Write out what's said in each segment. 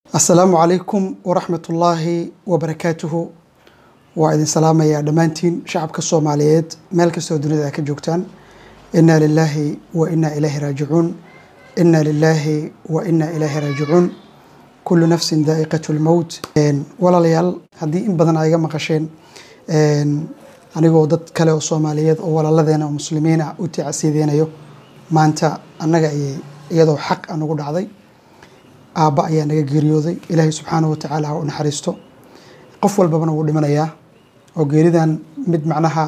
asalaamu calaykum waraxmat ullaahi wabarakaatuhu waa idin salaamayaa dhammaantiin shacabka soomaaliyeed meel kastoo dunida a ka joogtaan inaa lilaahi wa inaa ilaahi raajicuun inaa lilaahi wa inaa ilaahi raajicuun kullu nafsin daa'iqatu lmowt walaalayaal haddii in badan aa iga maqasheen anigoo dad kale oo soomaaliyeed oo walaaladeena oo muslimiin ah u tacasiideynayo maanta annaga ayay iyadoo xaq a nagu dhacday aabba ayaa naga geeriyooday ilaahay subxaanahu watacaala ha u naxariisto qof walbabana wuu dhimanayaa oo geeridan mid macnaha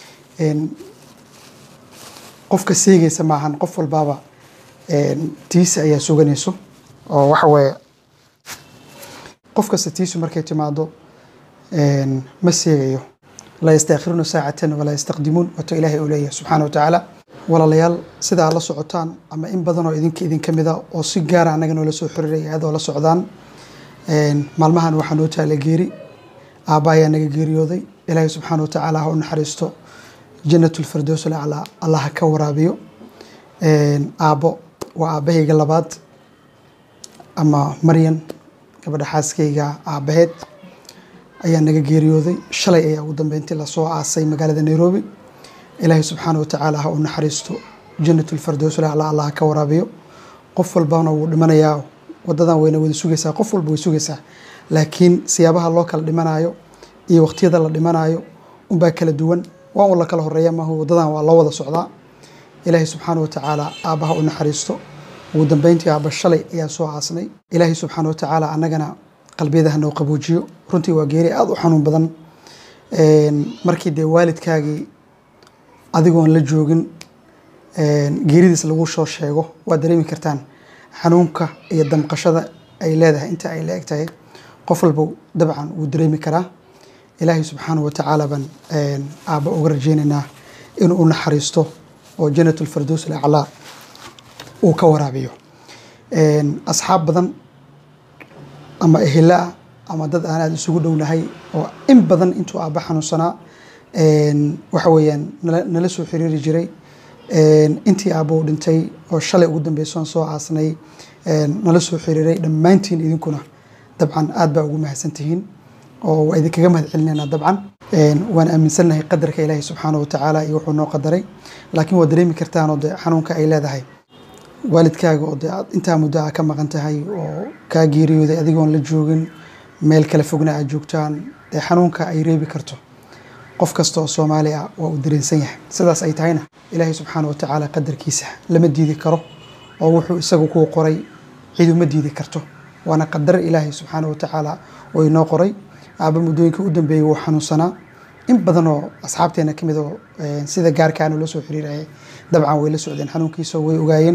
qofka seegaysa maahan qof walbaaba tiisa ayaa suganayso oo waxa weeye qof kasta tiisu markay timaado ma seegayo laa yastaakhiruuna saacatan walaa yastaqdimuun wato ilaahay uu leeyahay subxaana wa tacaala walaalayaal sida aad la socotaan ama in badan oo idinka idinka mida oo si gaara annaga noola soo xiriiraya aad oo la socdaan maalmahan waxaa noo taala geeri aabba ayaa naga geeriyooday ilaahay subxaana wa tacaala ha u naxariisto janatulfirdows alaclaa allah ha ka waraabiyo aabbo waa aabbahayga labaad ama maryan gabadha xaaskayga aabbaheed ayaa naga geeriyooday shalay ayaa ugu dambeyntii lasoo aasay magaalada nairobi ilaahay subxaana wa tacaala ha u naxariisto janatulfirdows alaclaa allah ha ka waraabiyo qof walbana wuu dhimanayaa wadadan wayna wada sugaysaa qof walba way sugaysaa laakiin siyaabaha loo kala dhimanayo iyo waqtiyada la dhimanayo unbaa kala duwan waa un la kala horeeya maaha wadadan waa loo wada socdaa ilaahay subxaana wa tacaala aabbaha u naxariisto ugu dambeyntii aabba shalay ayaa soo aasnay ilaahay subxaana wa tacaala annagana qalbiyadaha noo qaboojiyo runtii waa geeri aada u xanuun badan markii dee waalidkaagii adigoon la joogin geeridiis lagu soo sheego waad dareemi kartaan xanuunka iyo damqashada ay leedahay inta ay la eg tahay qof walba dabcan wuu dareemi karaa ilaahay subxaana wa tacaala baan aabba uga rajeynaynaa inuu u naxariisto oo janatulfirdows alaclaa uu ka waraabiyo asxaab badan ama ehela ah ama dad aan aada isugu dhownahay oo in badan intuu aabba xanuunsanaa waxa weeyaan nala soo xiriiri jiray intii aabba u dhintay oo shalay ugu dambeysoon soo aasnay nala soo xiriiray dhammaantiin idinkuna dabcan aad baa ugu mahadsantihiin oo waa idinkaga mahad celinaynaa dabcan waan aaminsannahay qadarka ilaahi subxaana wa tacaala iyo wuxuu noo qadaray laakiin waad dareemi kartaanoo de xanuunka ay leedahay waalidkaaga oo dee aad intaa muddo a ka maqan tahay oo kaa geeriyooday adigoon la joogin meel kala fogna aad joogtaan dee xanuunka ay reebi karto qof kasta oo soomaali ah waa uu dareensan yahay sidaas ay tahayna ilaahay subxaana wa tacaala qadarkiisa lama diidi karo oo wuxuu isagu kuu qoray cid uma diidi karto waana qadar ilaahay subxaana wa tacaala oo inoo qoray aabba muddooyinka u dambeeyey wuu xanuunsanaa in badan oo asxaabteena ka mid oo sida gaarkaana loo soo xiriirayay dabcan way la socdeen xanuunkiisa way ogaayeen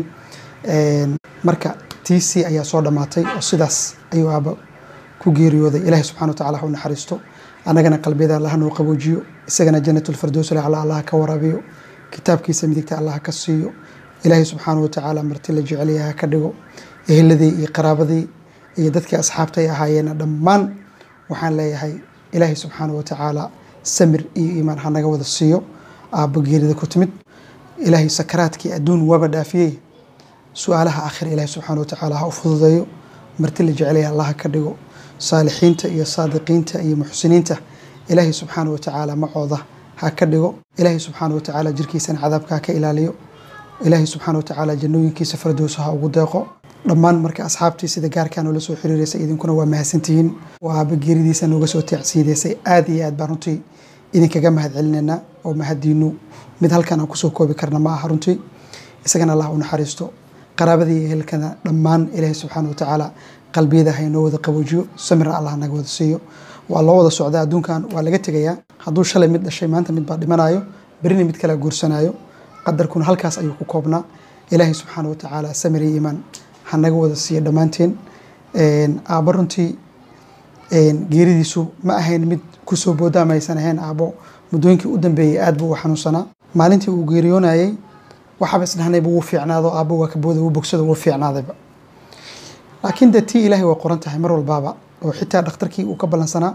marka tiisii ayaa soo dhammaatay oo sidaas ayuu aabba ku geeriyooday ilaahay subxana wa tacala ha u naxariisto annagana qalbiyada allaha noo qaboojiyo isagana janatulfirdows alaclaa allah ka waraabiyo kitaabkiisa midigta allah ka siiyo ilaahay subxaana wa tacaala marti la jecelyaha ka dhigo eheladii iyo qaraabadii iyo dadkii asxaabta ay ahaayeena dhammaan waxaan leeyahay ilaahay subxaana wa tacaala samir iyo iimaan ha naga wada siiyo aabbo geerida ku timid ilaahay sakaraadkii adduun waaba dhaafiyey su-aalaha aakhira ilaahay subxaana wa tacaala ha u fududeeyo marti la jecelyaha allah ka dhigo saalixiinta iyo saadiqiinta iyo muxsiniinta ilaahay subxaana wa tacaala macooda ha ka dhigo ilaahay subxaana wa tacaala jirkiisana cadaabka ha ka ilaaliyo ilaahay subxaana wa tacaala jannooyinkiisa fardowsa ha ugu deeqo dhammaan marka asxaabtii sida gaarkaa noola soo xiriiraysay idinkuna waa mahadsantihiin oo aaba geeridiisa nooga soo tacsiidaysay aad iyo aad baan runtii idinkaga mahad celinaynaa oo mahadiinu mid halkan aan kusoo koobi karna ma aha runtii isagana allah u naxariisto qaraabadii iyo ehelkana dhammaan ilaahay subxaana wa tacaala qalbiyada ha inoo wada qaboojiyo samirna allah naga wada siiyo waa loo wada socdaa adduunkan waa laga tegayaa hadduu shalay mid dhashay maanta mid baa dhimanayo berina mid kala guursanayo qadarkuna halkaas ayuu ku koobnaa ilaahay subxaana wa tacaala samir iyo iimaan ha naga wada siiya dhammaanteen aabbo runtii geeridiisu ma ahayn mid kusoo boodaa maysan ahayn aabbo muddooyinkii u dambeeyey aad buu u xanuunsanaa maalintii uu geeriyoonayey waxaaba isdhahnayba wuu fiicnaado aabbo waa ka booda wuu bogsada wuu fiicnaadayba laakiin dee tii ilaahay waa qoran tahay mar walbaaba oo xitaa dhakhtarkii uu ka ballansanaa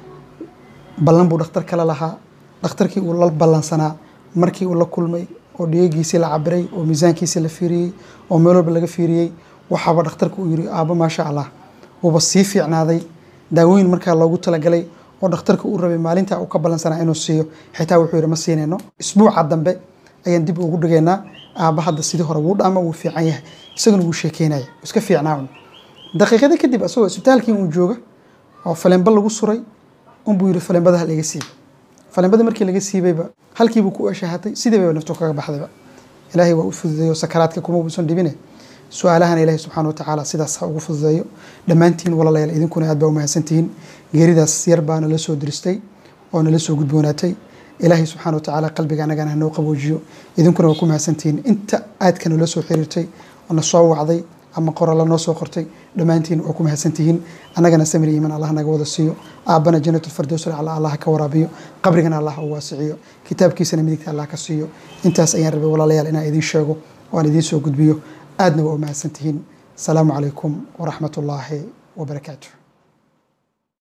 ballan buu dhakhtar kala lahaa dhakhtarkii uu la ballansanaa markii uu la kulmay oo dhigegiisii la cabiray oo miisaankiisii la fiiriyey oo meel walba laga fiiriyey waxaaba dhakhtarku uu yiri aabbo maasha allah wuuba sii fiicnaaday daawooyin markaa loogu talagalay oo dhakhtarka uu rabay maalinta uu ka ballansanaa inuu siiyo xitaa wuxuu yidhi ma siinayno isbuuca dambe ayaan dib ugu dhigaynaa aabba hadda sidii hore wuu dhaama wuu fiican yahay isaguna wuu sheekeynaya iska fiicnaa un daqiiqada kadib asagoo isbitaalkii uu jooga oo falemba lagu suray unbuu yidhi falembada hal iga siiba falembada markii laga siibayba halkiibuu ku eshahatay sidii bayba naftu kaga baxdayba ilaahay waa u fududeeyo sakaraadka kuma uusan dhibine su-aalahana ilaahay subxaana watacaala sidaas ha ugu fududeeyo dhammaantiin walaalayaal idinkuna aad baa u mahadsantihiin geeridaas yar baa nala soo diristay oo nala soo gudboonaatay ilaahay subxaana watacaala qalbiga annagana hanoo qaboojiyo idinkuna waa ku mahadsantihiin inta aadka nala soo xiriirtay oo na soo wacday ama qoralla noo soo qortay dhammaantiin waa ku mahadsantihiin annagana samir iiman allah naga wada siiyo aabbana janatulfardows ala allah ka waraabiyo qabrigana allah u waasiciyo kitaabkiisana midigta allah ka siiyo intaas ayaan rabay walaalayaal inaan idiin sheego oo aan idiin soo gudbiyo aadna waa u mahadsantihiin asalaamu calaykum waraxmat ullaahi wabarakaatu